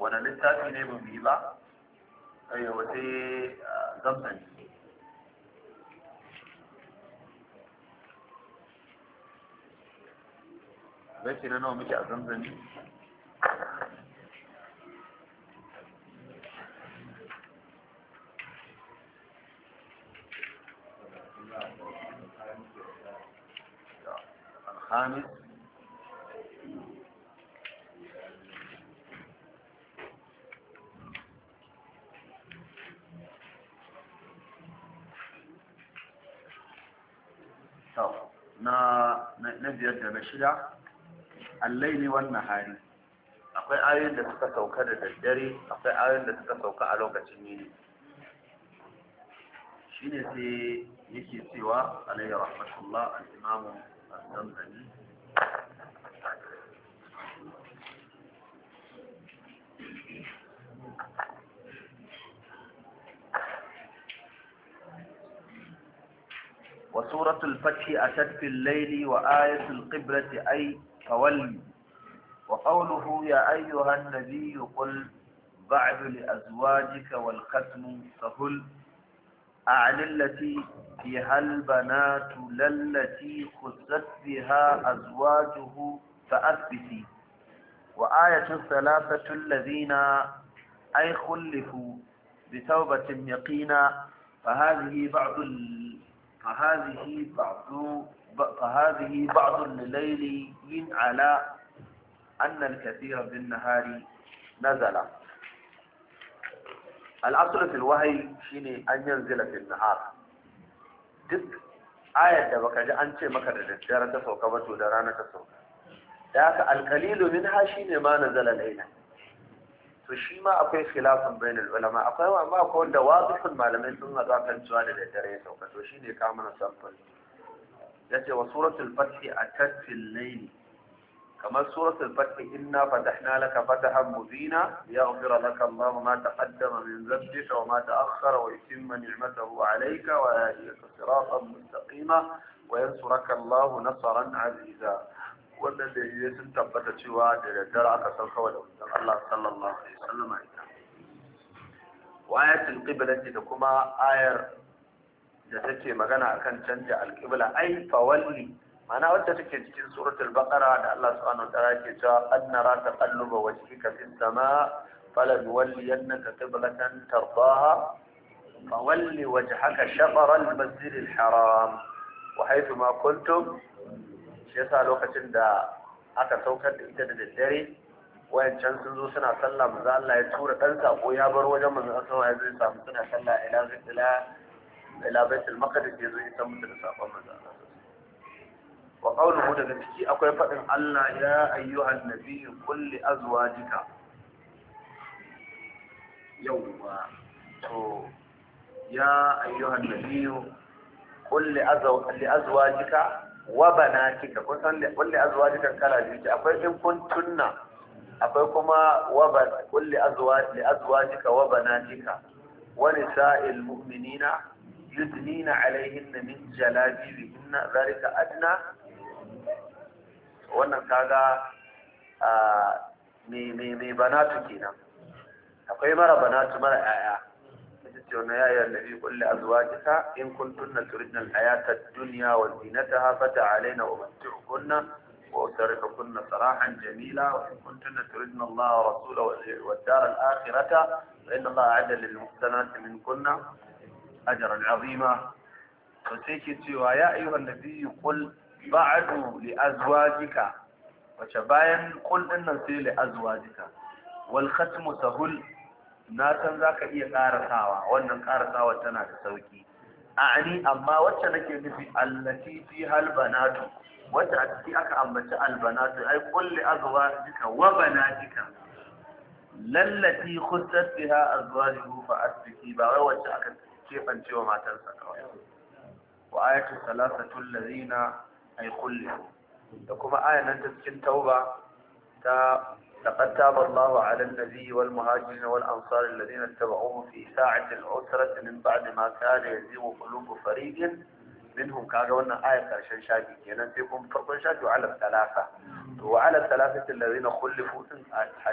wani littafi ne ba mu yi ba ayyawa sai zamzam baiti na nawa muke a zamzami الخامس na na biyar da na shida allaili wan nahari akwai ayoyin da suka sauka da daddare akwai ayoyin da suka sauka a lokacin yini shine sai yake cewa alayhi rahmatullah al-imamu az-zamzani وسورة الفتح أتت في الليل وآية القبلة أي فولي وقوله يا أيها النبي قل بعد لأزواجك والختم فهل أعن التي فيها البنات للتي خست بها أزواجه فأثبتي وآية الثلاثة الذين أي خلفوا بتوبة يقينا فهذه بعض ال... فهذه بعض فهذه بعض الليل على أن الكثير بالنهار نزل الأصل في الوحي شيني أن ينزل في النهار duk ayar da baka ji an ce maka da daddare ta sauka ba to da rana ta sauka da haka alkalilu min ha shine ma nazala laila to shi ma akwai khilafin bainal ulama akwai amma akwai wanda wadihun malamai sun haɗa kan cewa da daddare ya sauka to shine ka mana sample yace wa suratul fath atat fil layli kamar suratul fath inna fatahna laka fatahan mubina yaghfira laka Allah ma taqaddama min dhanbika wa ma ta'akhkhara wa yutimma ni'matahu 'alayka wa yahdika siratan mustaqima wa yansuraka Allah nasran 'aziza wannan da yi sun tabbata cewa da daddare aka san kawai da wajen Allah sallallahu alaihi wasallam ita wa ayatul qiblati da kuma ayar da take magana akan canja alqibla ai fawalli mana wacce take cikin suratul baqara da Allah subhanahu wa ta'ala ke cewa qad nara taqalluba wajhika fis samaa فلنولينك قبلة ترضاها فول وجهك شطر المسجد الحرام وحيث ما كنتم shi yasa lokacin da aka saukar da ita da daddare wayancan sun zo suna sallah manzo Allah ya tura dan sako ya bar wajen manzo Allah ya zo ya samu suna sallah ila ila ila baitul maqdis ya zo ya samu da sakon manzo Allah wa qawluhu daga ciki akwai fadin Allah ya ayyuhan nabiyyu qul li azwajika yawwa to ya ayyuhan nabiyyu qul li azwajika wa banatika kun san kulli azwajika kala biyu akwai in kun tunna akwai kuma wa ban kulli azwaj li azwajika wa banatika wa nisa'il mu'minina yudnina alaihinna min jalabibihinna zalika adna wannan kaga me me me banatu kenan akwai mara banatu mara yaya يا أيها النبي قل لأزواجك إن كنتن تردن الحياة الدنيا وزينتها فتعالين ومتعكن وأسرحكن سراحا جميلا وإن كنتن تردن الله ورسوله والدار الآخرة فإن الله أعد للمحسنات منكن أجرا عظيما فسيكي يا أيها النبي قل بعد لأزواجك وشباين قل إن لأزواجك والختم سهل na san za ka iya ƙarasawa wannan ƙarasawa tana da sauƙi a'ani amma wacce nake nufi allati fi halbanatu wacce a ciki aka ambaci albanatu ai kulli azwajika wa banatika lallati khussat biha azwajuhu fa asbiki ba wai wacce aka kebance wa matarsa kawai wa ayatu salasatu allazina ay kulli da kuma ayan nan ta cikin tauba ta لقد تاب الله على النبي والمهاجرين والأنصار الذين اتبعوه في ساعة العسرة من بعد ما كان يزيغ قلوب فريق منهم كاغا وانا آية كرشان شاكي كينا فيكم فرق شاكي وعلى الثلاثة وعلى الثلاثة الذين خلفوا